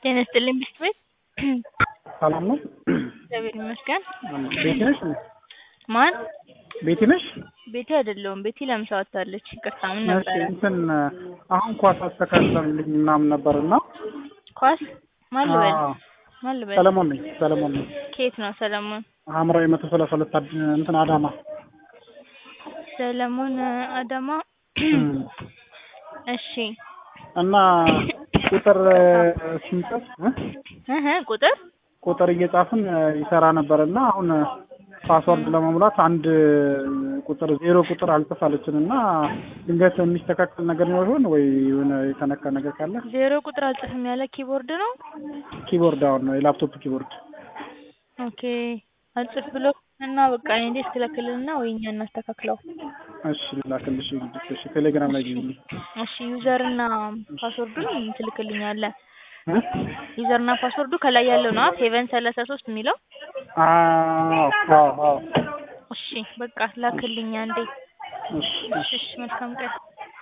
ጤና ይስጥልኝ ቢስት ቤት ሰላም ነው? እግዚአብሔር ይመስገን። ቤቲ ነሽ? ማን? ቤቲ ነሽ? ቤቲ አይደለሁም። ቤቲ ለምሳ ወጥታለች። ይቅርታ ምን እሺ ነበረ? እንትን አሁን ኳስ አስተካክለንልኝ ምናምን ነበር እና ኳስ ማን ልበል? አዎ፣ ማን ልበል? ሰለሞን ነኝ ሰለሞን ነኝ። ከየት ነው ሰለሞን? ሐምራዊ መቶ ሰላሳ ሁለት አድ- እንትን አዳማ ሰለሞን አዳማ። እሺ እና ቁጥር ስንጽፍ እ? እህ ቁጥር ቁጥር እየጻፍን ይሰራ ነበር እና አሁን ፓስወርድ ለመሙላት አንድ ቁጥር ዜሮ ቁጥር አልጽፍ አለችን እና ድንገት የሚስተካከል ነገር ነው ይሆን ወይ የሆነ የተነካ ነገር ካለ ዜሮ ቁጥር አልጽፍም ያለ ኪቦርድ ነው። ኪቦርድ አሁን ነው የላፕቶፕ ኪቦርድ ኦኬ አልጽፍ ብሎ እና በቃ እኔ እንዴት ትለክልና ወይ እኛ እናስተካክለው። እሺ ላክልሽ እንግዲህ እሺ ቴሌግራም ላይ ግቢ እሺ ዩዘር እና ፓስወርዱን ትልክልኛለህ። እ? ዩዘር እና ፓስወርዱ ከላይ ያለው ነው ሴቨን ሰላሳ ሶስት የሚለው አዎ አዎ አዎ እሺ በቃ ላክልኝ አንዴ። እሺ እሺ እሺ መልካም ቀን